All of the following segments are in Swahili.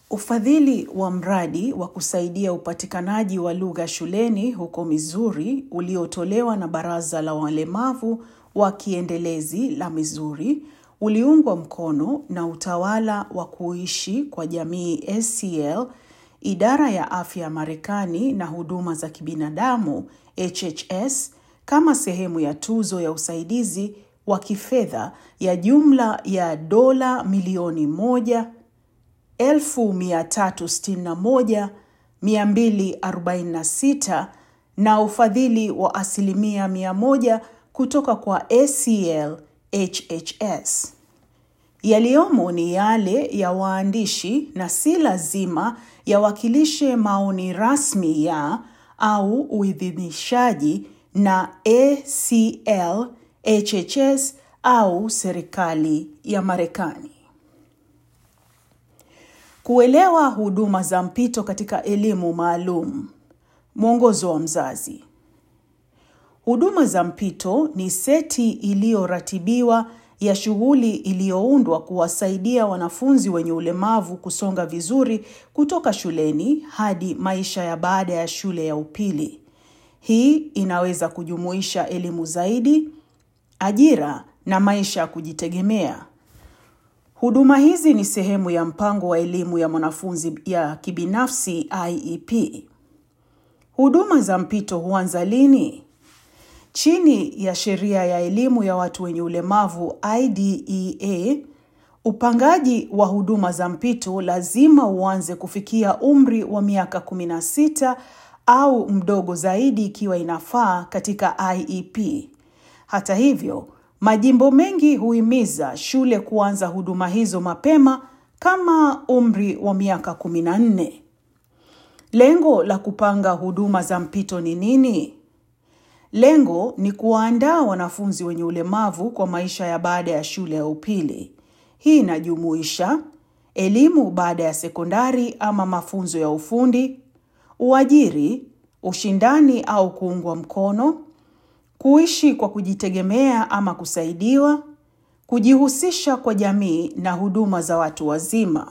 Ufadhili wa mradi wa kusaidia upatikanaji wa lugha shuleni huko Missouri uliotolewa na Baraza la Walemavu wa Kiendelezi la Missouri uliungwa mkono na Utawala wa Kuishi kwa Jamii ACL, Idara ya Afya ya Marekani na Huduma za Kibinadamu HHS kama sehemu ya tuzo ya usaidizi wa kifedha ya jumla ya dola milioni moja 1,361,246 na ufadhili wa asilimia mia moja kutoka kwa ACL HHS. Yaliyomo ni yale ya waandishi na si lazima yawakilishe maoni rasmi ya au uidhinishaji na ACL HHS au serikali ya Marekani. Kuelewa huduma za mpito katika elimu maalum. Mwongozo wa mzazi. Huduma za mpito ni seti iliyoratibiwa ya shughuli iliyoundwa kuwasaidia wanafunzi wenye ulemavu kusonga vizuri kutoka shuleni hadi maisha ya baada ya shule ya upili. Hii inaweza kujumuisha elimu zaidi, ajira na maisha ya kujitegemea. Huduma hizi ni sehemu ya mpango wa elimu ya mwanafunzi ya kibinafsi IEP. Huduma za mpito huanza lini? Chini ya sheria ya elimu ya watu wenye ulemavu IDEA, upangaji wa huduma za mpito lazima uanze kufikia umri wa miaka 16 au mdogo zaidi ikiwa inafaa katika IEP. Hata hivyo, majimbo mengi huhimiza shule kuanza huduma hizo mapema kama umri wa miaka 14. Lengo la kupanga huduma za mpito ni nini? Lengo ni kuwaandaa wanafunzi wenye ulemavu kwa maisha ya baada ya shule ya upili. Hii inajumuisha elimu baada ya sekondari ama mafunzo ya ufundi, uajiri, ushindani au kuungwa mkono, kuishi kwa kujitegemea ama kusaidiwa, kujihusisha kwa jamii na huduma za watu wazima.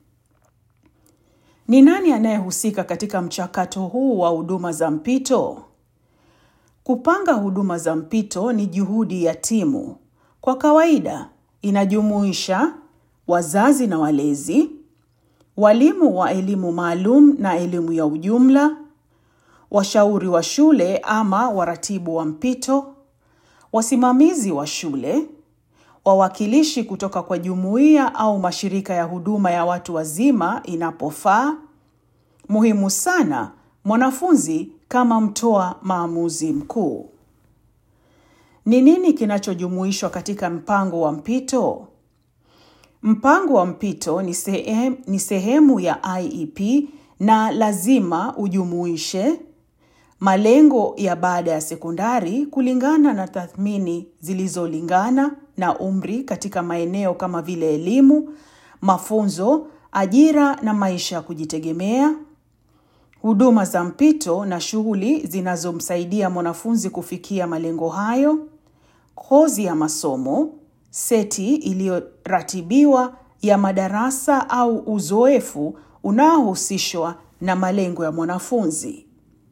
Ni nani anayehusika katika mchakato huu wa huduma za mpito? Kupanga huduma za mpito ni juhudi ya timu. Kwa kawaida, inajumuisha wazazi na walezi, walimu wa elimu maalum na elimu ya ujumla, washauri wa shule ama waratibu wa mpito, wasimamizi wa shule, wawakilishi kutoka kwa jumuiya au mashirika ya huduma ya watu wazima inapofaa. Muhimu sana, mwanafunzi kama mtoa maamuzi mkuu. Ni nini kinachojumuishwa katika mpango wa mpito? Mpango wa mpito ni sehemu, ni sehemu ya IEP na lazima ujumuishe malengo ya baada ya sekondari kulingana na tathmini zilizolingana na umri katika maeneo kama vile elimu, mafunzo, ajira na maisha ya kujitegemea, huduma za mpito na shughuli zinazomsaidia mwanafunzi kufikia malengo hayo, kozi ya masomo, seti iliyoratibiwa ya madarasa au uzoefu unaohusishwa na malengo ya mwanafunzi.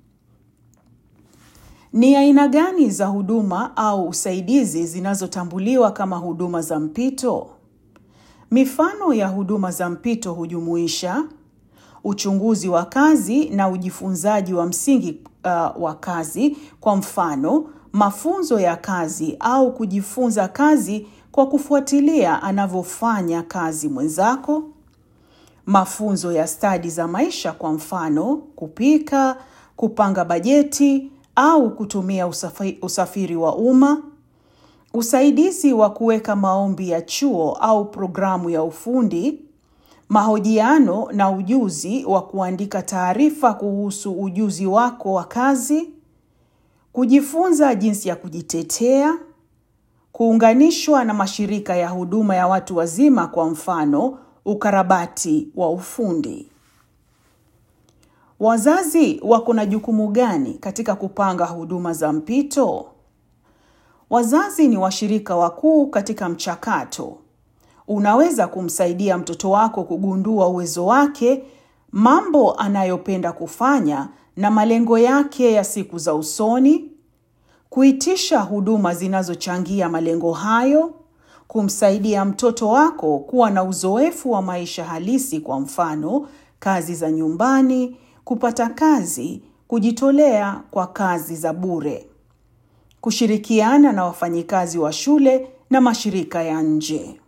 Ni aina gani za huduma au usaidizi zinazotambuliwa kama huduma za mpito? Mifano ya huduma za mpito hujumuisha uchunguzi wa kazi na ujifunzaji wa msingi uh, wa kazi, kwa mfano, mafunzo ya kazi au kujifunza kazi kwa kufuatilia anavyofanya kazi mwenzako, mafunzo ya stadi za maisha, kwa mfano, kupika, kupanga bajeti au kutumia usafi, usafiri wa umma, usaidizi wa kuweka maombi ya chuo au programu ya ufundi, mahojiano na ujuzi wa kuandika taarifa kuhusu ujuzi wako wa kazi, kujifunza jinsi ya kujitetea, kuunganishwa na mashirika ya huduma ya watu wazima, kwa mfano, ukarabati wa ufundi. Wazazi wako na jukumu gani katika kupanga huduma za mpito? Wazazi ni washirika wakuu katika mchakato. unaweza kumsaidia mtoto wako kugundua uwezo wake, mambo anayopenda kufanya na malengo yake ya siku za usoni, kuitisha huduma zinazochangia malengo hayo, kumsaidia mtoto wako kuwa na uzoefu wa maisha halisi, kwa mfano kazi za nyumbani, kupata kazi, kujitolea kwa kazi za bure, kushirikiana na wafanyikazi wa shule na mashirika ya nje.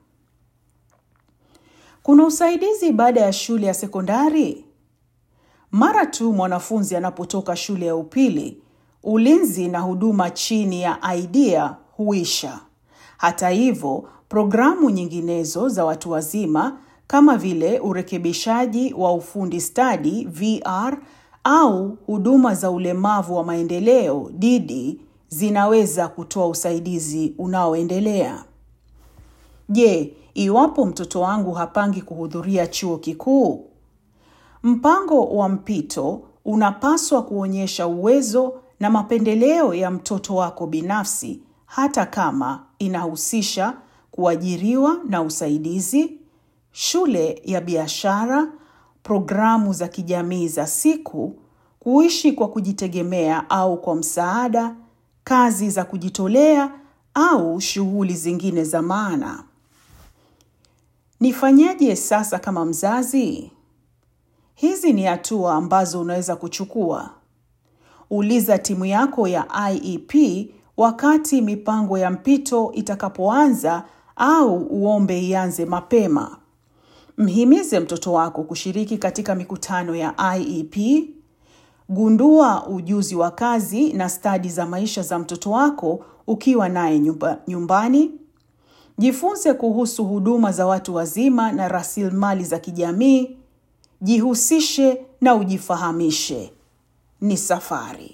Kuna usaidizi baada ya shule ya sekondari? Mara tu mwanafunzi anapotoka shule ya upili, ulinzi na huduma chini ya idea huisha. Hata hivyo, programu nyinginezo za watu wazima kama vile urekebishaji wa ufundi stadi VR au huduma za ulemavu wa maendeleo DD zinaweza kutoa usaidizi unaoendelea. Je, iwapo mtoto wangu hapangi kuhudhuria chuo kikuu? Mpango wa mpito unapaswa kuonyesha uwezo na mapendeleo ya mtoto wako binafsi hata kama inahusisha kuajiriwa na usaidizi, shule ya biashara, programu za kijamii za siku, kuishi kwa kujitegemea au kwa msaada, kazi za kujitolea au shughuli zingine za maana. Nifanyaje sasa kama mzazi? Hizi ni hatua ambazo unaweza kuchukua. Uliza timu yako ya IEP wakati mipango ya mpito itakapoanza au uombe ianze mapema. Mhimize mtoto wako kushiriki katika mikutano ya IEP. Gundua ujuzi wa kazi na stadi za maisha za mtoto wako ukiwa naye nyumba, nyumbani. Jifunze kuhusu huduma za watu wazima na rasilimali za kijamii. Jihusishe na ujifahamishe. Ni safari.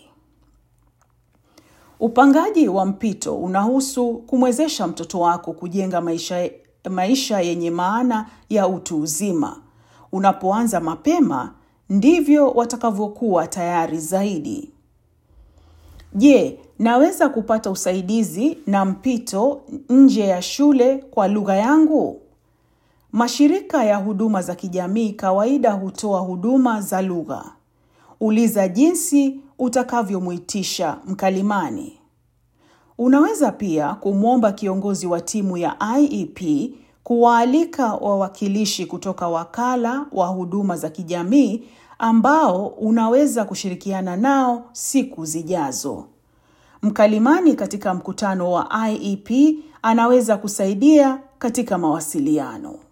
Upangaji wa mpito unahusu kumwezesha mtoto wako kujenga maisha, maisha yenye maana ya utu uzima. Unapoanza mapema, ndivyo watakavyokuwa tayari zaidi. Je, naweza kupata usaidizi na mpito nje ya shule kwa lugha yangu? Mashirika ya huduma za kijamii kawaida hutoa huduma za lugha. Uliza jinsi utakavyomwitisha mkalimani. Unaweza pia kumwomba kiongozi wa timu ya IEP kuwaalika wawakilishi kutoka wakala wa huduma za kijamii ambao unaweza kushirikiana nao siku zijazo. Mkalimani katika mkutano wa IEP anaweza kusaidia katika mawasiliano.